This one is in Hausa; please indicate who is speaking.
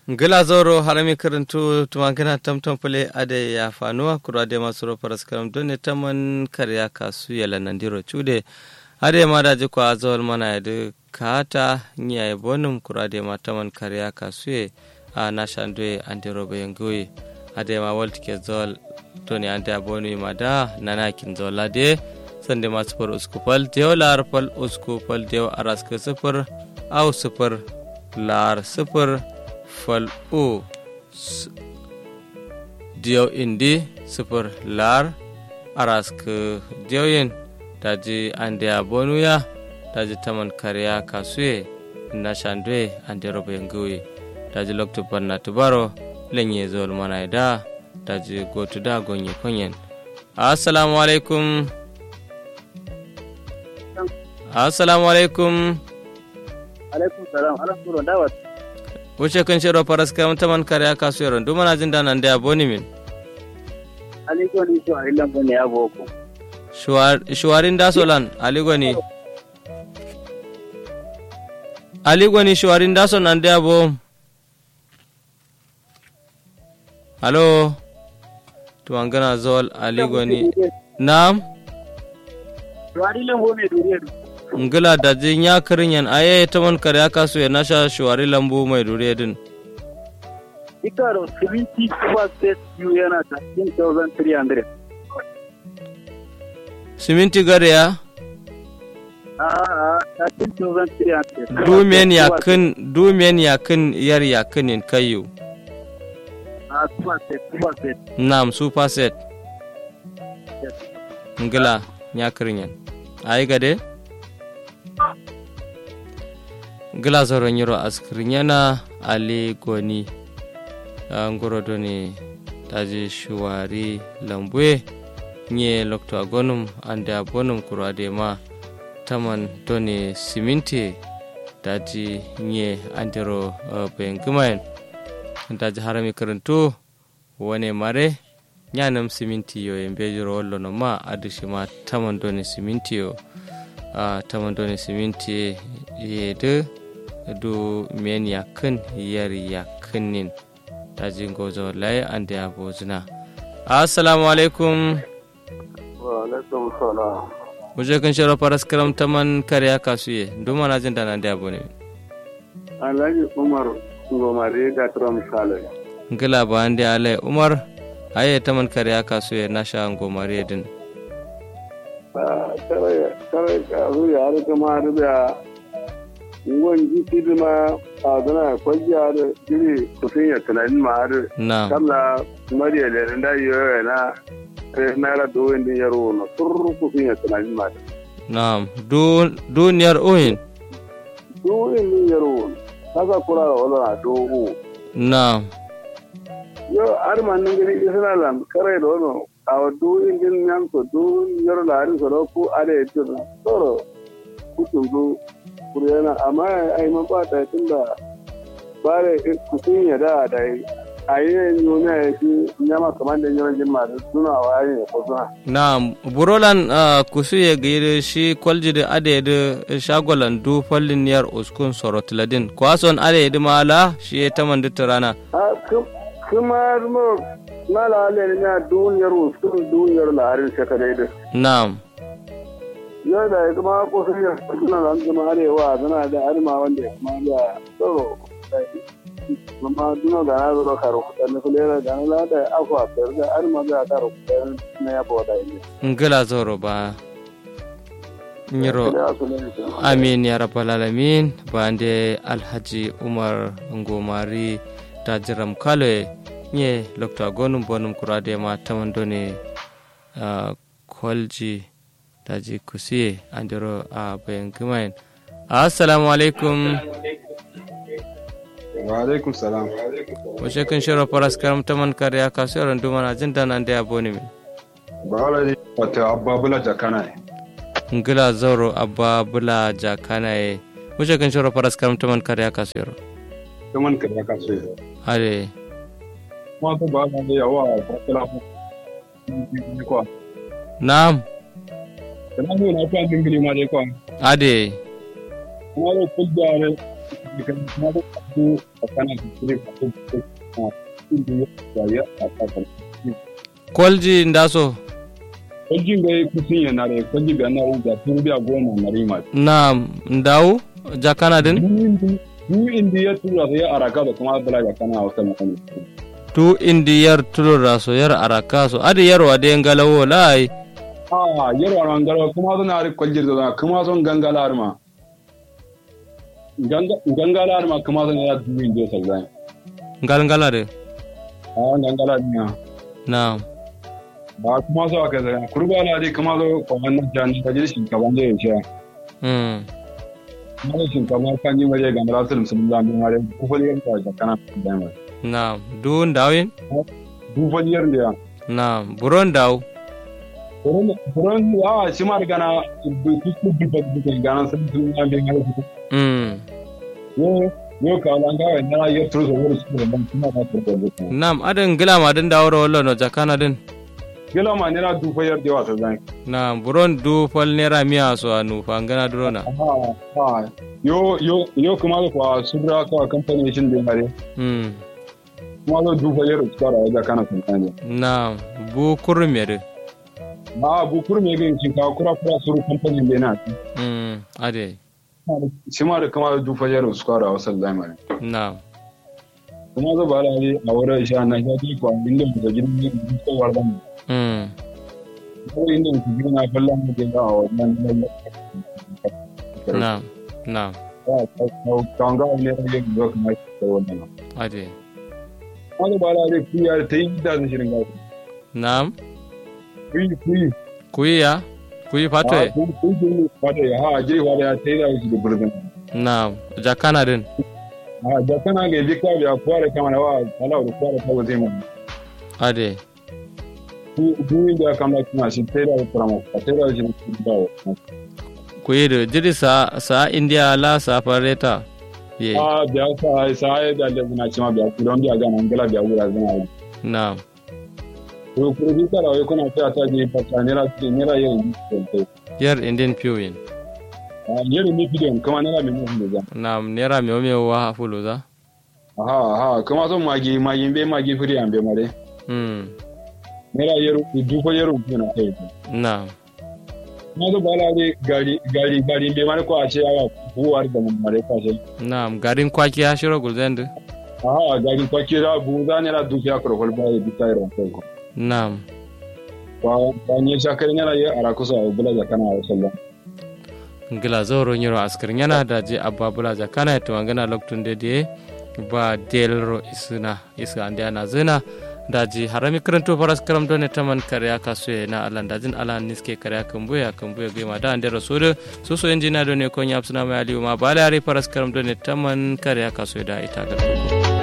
Speaker 1: gila zoro harami karantu tumankina tamtam pule ade ya fanuwa kura de masu rofar skaram don ne taman karya kasu yala nandiro chude ade ma da jiko azol mana yadu kata nya ya bonum kura de ma taman karya kasu ye a nashandwe andiro bayangoye ade ma walti ke zol to ne ande abonu ma da nana kin zola de sande ma sufur uskupal dew lar pal uskupal dew araska sufur au sufur lar sufur fal o diyaw indi sifir lar arask diyawyin daji ande a bonuya daji taman kariya kasuye na shandwe ande robo yanguwe daji loktu banna tubaro lenye zol mana da daji gotu da gonye konyen assalamu alaikum assalamu alaikum
Speaker 2: alaikum salam alaikum dawat
Speaker 1: wuce kan shiro faras karam taman kare aka su yaron duma na jin danan da boni min
Speaker 2: aligo ni so ila bone ya boko
Speaker 1: shuwarin da solan aligo ni aligo ni shuwarin da solan da bo halo tuwangana zol aligo ni nam
Speaker 2: shuwari lambo mai duriya
Speaker 1: ngila da jin ya karin yan aye ta man kare aka so ya nasha shuwari lambu mai dure din
Speaker 2: ikaro 70 super state yu yana 13300
Speaker 1: siminti gare ya
Speaker 2: a a 13300
Speaker 1: dumen yakin dumen yakin yar yakinin kayu
Speaker 2: a super state super state
Speaker 1: nam super set ngila ya karin yan ayi gade gila zoron yiro askirin yana ali goni ngoro doni taji shuwari lambue nye lokto agonum ande abonum kuro ade ma taman doni siminti daji nye andero uh, bayan gumayen daji harami karantu wane mare nyanam siminti yo embejiro wollo no ma adushi ma taman doni siminti yo uh, taman doni siminti yede du men yakin yar yakinin tajin gozo lai an da yabo zina assalamu alaikum
Speaker 2: wa alaikum salam
Speaker 1: muje kan shiro faras karam taman kariya kasuye duma na jin dana da yabo ne
Speaker 2: alhaji umar ngomare da tram sale
Speaker 1: ngila ba ande alai umar aye taman kariya kasuye na sha ngomare din
Speaker 2: kare kare kazu ya har kuma da ngon jiki ma a dana kwajiya da jiri kusin ya tunanin ma har
Speaker 1: na
Speaker 2: kamla mariya da da yoyo na naira doyin din yaro na tur kusin ya tunanin ma
Speaker 1: na du duniyar oyin
Speaker 2: doyin din yaro haka kura da wala na dogo
Speaker 1: na
Speaker 2: yo har man nan gani isra lam kare da wani a doyin din nan ko doyin yaro da harin ko ko are to toro kutun do kuriyana amma ai man ba ta tunda bare kusin ya da da a yi nuna ya fi nyama kamar da yawan jin masu suna wa ne ko suna.
Speaker 1: na burolan uh, kusu ya gaire shi kwalji da ade da shagolan du fallin niyar uskun sorotladin kwason ade da mala shi ya ta manduta rana
Speaker 2: A kuma mo na lalai ne na duniyar uskun duniyar laharin shekarai da.
Speaker 1: na
Speaker 2: Yau da ya kuma kusa ya suna nan zama arewa suna da arma wanda ya kuma da tsoro. Mama duna da na zo karo kuɗa na kulera da na lada akwa fiyar da arma da karo kuɗa na yabo da yi.
Speaker 1: ngila zoro ba nyiro amin ya rabbal alamin bande alhaji umar ngomari tajiram kale nye lokta gonum bonum kurade ma tamandone uh, kolji daji kusiye andiro a bayan gumayen assalamu alaikum
Speaker 3: wa alaikum salam
Speaker 1: wace kan shiro faras karam taman kariya kasuwar duma na jin dana da yabo ne
Speaker 3: ba wala ne wata ababula jakana ne
Speaker 1: ngila zauro abba bula jakana ye wace kan shiro faras karam taman kariya kasuwar
Speaker 3: kaman ka ya kaso ya
Speaker 1: are
Speaker 3: kuma to ba ga ya wa fatala mu ni ko
Speaker 1: na'am
Speaker 3: kana ne na fa dingili ma dai ko
Speaker 1: ade
Speaker 3: kuma ro kulja ne kuma da ku a kana kire ko ko inda ya ya a ta
Speaker 1: kolji ndaso
Speaker 3: kwajin ga kusin yana da kwaji ga na da tun biya goma na rima
Speaker 1: na ndawu jakana din
Speaker 3: du indi ya tura sai araka da kuma abdala ga kana wata makani
Speaker 1: tu indi yar tulura so yar araka so adi yarwa de ngalawo lai
Speaker 3: a yarwa ran garo kuma zan ari kwajir da kuma zan gangala ma gangala ma kuma zan ya du indi sa zai
Speaker 1: ngal ngala de
Speaker 3: a gangala ne
Speaker 1: na
Speaker 3: ba kuma so aka zai kurba na dai kuma zo kwanan jan ta ji shinkafa ne ya sha
Speaker 1: mm
Speaker 3: kuma shinkafa kan yi waje ga rasul sun zan bin ware ku fa yar ta kana da mai
Speaker 1: na du ndawin
Speaker 3: du fa yar da
Speaker 1: na buron daw
Speaker 3: buron a shi ma gana ku ku bi ba ku gana sun sun zan bin ware ku
Speaker 1: mm
Speaker 3: yo yo ka lan ga na ya turu so wuri su da ban kuma ba ta da
Speaker 1: nam adin gila ma din dawro wallo no jakana din
Speaker 3: gila ma ne na du fa yar da wasa zan
Speaker 1: na buron du fal nera miya so anu fa ngana durona
Speaker 3: ha ha yo yo yo kuma da kwa surra ka kamfani shin da mare
Speaker 1: mm
Speaker 3: kuma zo du fa yar su fara da kana sun ne
Speaker 1: na bu kurmere
Speaker 3: na bu kurme ga shin ka kura kura suru kamfani da na
Speaker 1: mm ade
Speaker 3: shi ma da kama da du fa yar su fara wasa zan mare
Speaker 1: na
Speaker 3: kuma zo ba da a wurin sha na ya ji kwa inda mu da gidan ne ko wardan
Speaker 1: mm
Speaker 3: ko inda mu gidan na kallon mu da a wannan
Speaker 1: na na
Speaker 3: kanga ne da yin zo kuma da wannan
Speaker 1: ade
Speaker 3: kuma ba da dai kuya ta yi da shirin gasu
Speaker 1: nam
Speaker 3: kuyi kuyi
Speaker 1: kuyiya kuyi fatwe
Speaker 3: kuyi fata ya ha jiri wada ya ta yi da shi da burzin
Speaker 1: na jakana din
Speaker 3: a da kana ga bi ka biya kware kama na wa ala da kware ta zai mu
Speaker 1: ade
Speaker 3: kuyi da kama kuma shi ta yi da kurama ta yi da shi da
Speaker 1: kuyi da jiri sa sa india la sa fareta ye
Speaker 3: a biya sa sa ya da da na ci ma biya ku don biya ga nan gala biya wura zana
Speaker 1: na
Speaker 3: ko ko bi ka da kuna ta ta ji fata ne ra ne ra yin
Speaker 1: yar indian pewin
Speaker 3: a yero mi bidiyon kama ne ra mi mu da
Speaker 1: na nera me me wa fulu za
Speaker 3: aha aha kama son magi magi be magi firi an be mare
Speaker 1: mm
Speaker 3: ne ra yero du ko yero ku na kai
Speaker 1: na
Speaker 3: na zo bala ne gari gari gari be mare ko a ce ya buwar da mun mare ka ce
Speaker 1: na garin kwaki ya shiro gulzend
Speaker 3: aha gari ko kira bu za ne ra du ya ko hol ba bi tai ran ko
Speaker 1: na
Speaker 3: ba ba ne shakar ne ra ya ara kusa bula da kana sallallahu
Speaker 1: ngila zoro nyiro askar nyana da je abba bula jakana to ngana loktun de de ba delro isuna isa ande ana zina daji harami karanto faras karam done taman karya kaso na alan dajin alan niske karya kambuya kambuya gema da ande rasul so so enjina done ko nyapsuna ma aliyu ma balari faras karam done taman karya kaso da ita garko